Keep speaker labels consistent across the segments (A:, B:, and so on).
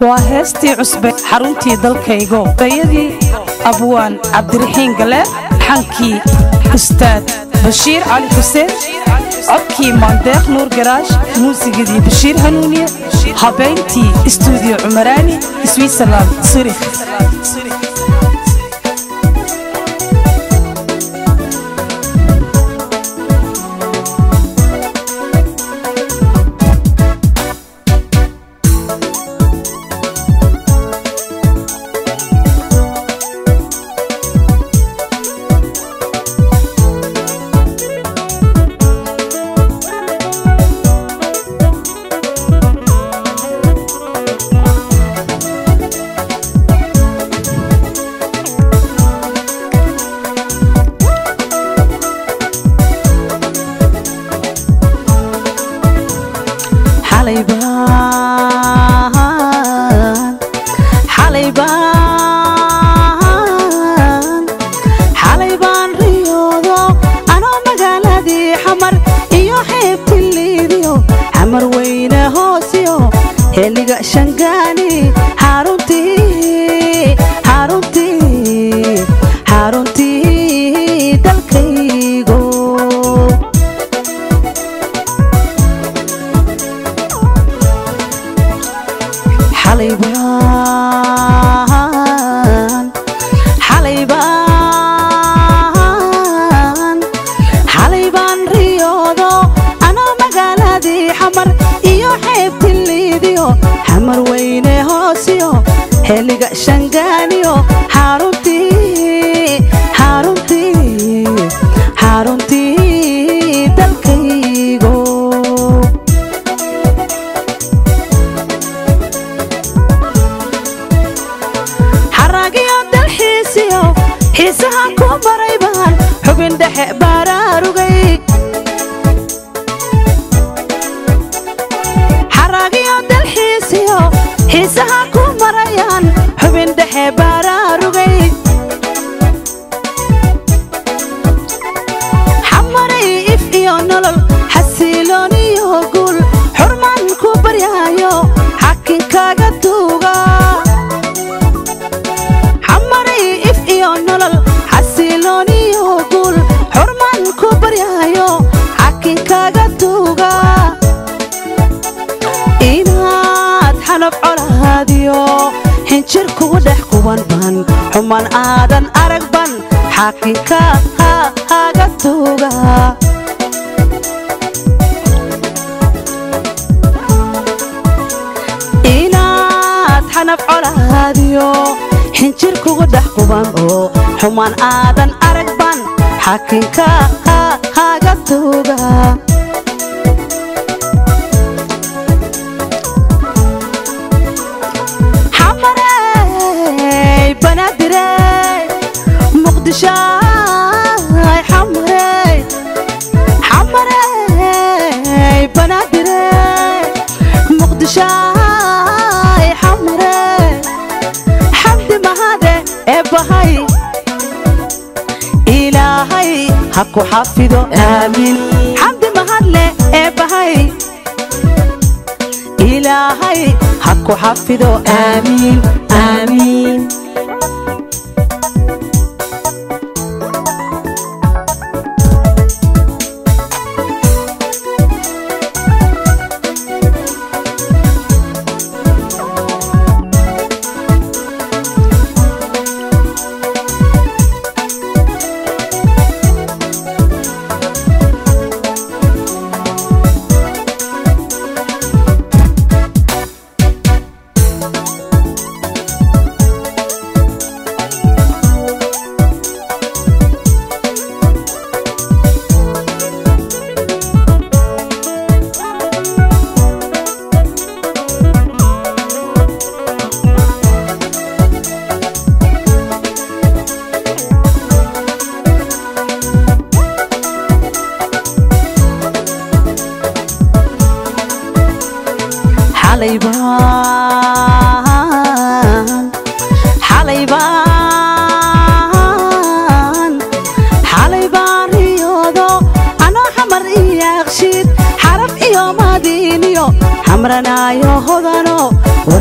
A: waa heestii cusbe xaruntii dalkaygo dayadii abwaan cabdiraxiin galeer xankii ustaad bashiir cali xuseen codkii maandeeq nuur garaash muusigadii bashiir hanuuniye habayntii istuudiyo cumaraani switzerland surikh
B: xalay baan riyoodo anoo magaaladii xamar iyo xeebti liidiyo xamar weyne hoosiyo xilliga shangaani xaruntii xaruntii xaruntii dalkaygo xalay baan xalay baan xalay baan riyoodo anoo magaaladii xamar iyo xeebti liidiyo xamar weyne hoosiyo xilliga shangaaniyo xaruntii xaruntii xaruntii dalkaygo xaraagiyo dalxiisiyo xiisaha ku maray baan xubin dhexe baaraarugay xaraagiyo dalxiisiyo xiisaha ku marayaan xubin dhexe baaraarugay xamaray if iyo nolol xasiilooniyo guul xurmaan ku baryaayo xakinkaaga tuuga xamaray if iyo nolol xasiilooniyo guul xurmaan ku baryaayo xakinkaaga tuuga inaad xanab colaadiyo xinjir kugu dhex kuban ban xuman aadan arag ban xakinkaaga tuuga inaad xanab colaadiyo xinjir kugu dhex kuban oo xumaan aadan arag ban xakinkaaga tuuga xamarey banaadirey muqdishoy xamarey xamarey banaadirey muqdishoy xamarey xamdi mahade ee bahay ilaahay ha ku xafido aamiin xamdi mahadle ee bahay ilaahay ha ku xafido aamiin aamiin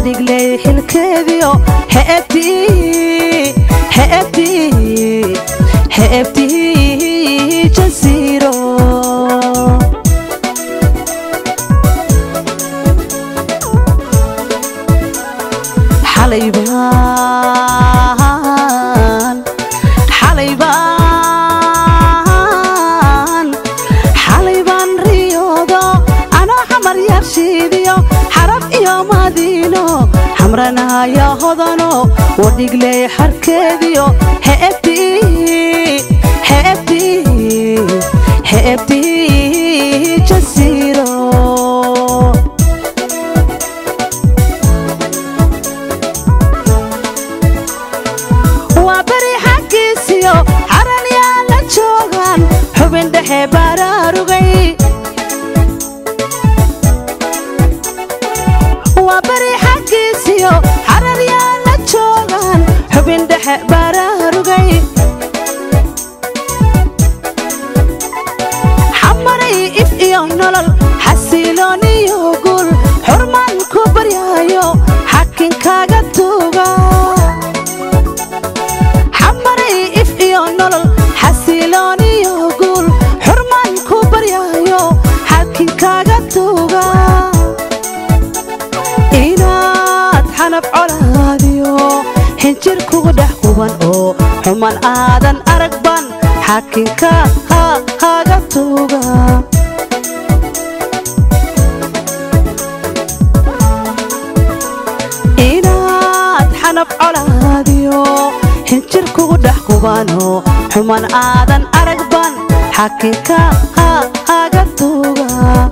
B: wadhigley xilkeediyo heebtii heebtii heebtii jasiiro xalaybaan xalaybaan xalaybaan riyoodo anoo xamar yarshiidiyo xarab iyo madiino xamranaya hodano wadhigley xarkeediyo heebtii heebtii heebtii jasiiro waa beri xaggiisiyo xaranyaa la joogaan xubin dhexe baraarugay waa beri xaggiisiyo xararyaa la joogaan xubin dhexe baraarugay xamaray if iyo nolol xasiloon iyo guul xurmaan ku baryaayo xakinkaaga tuuga xamaray if iyo nolol xasiloon iyo guul xurmaan ku baryaayo xakinkaaga tuuga inaad xanab colaadiyo xinjir kugu dhex quban oo xuman aadan arag ban xakinka haaga tuuga inaad xanab colaadiyo xinjir kugu dhex qubano xuman aadan arag ban xakinka haaga tuuga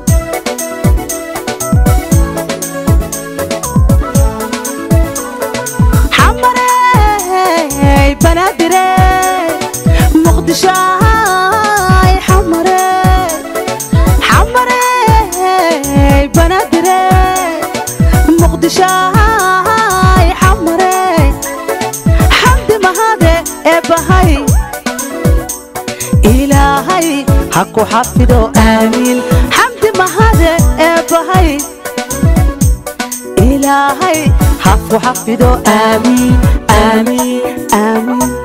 B: xamarey banaadire muqdishoay xamare xamarey banaadire muqdishoay xamare xamdi mahade ee bahay ilaahay ha ku xafido aamiin xamdi mahade ee bahay ilaahay ha ku xafido aamiin aamiin aamiin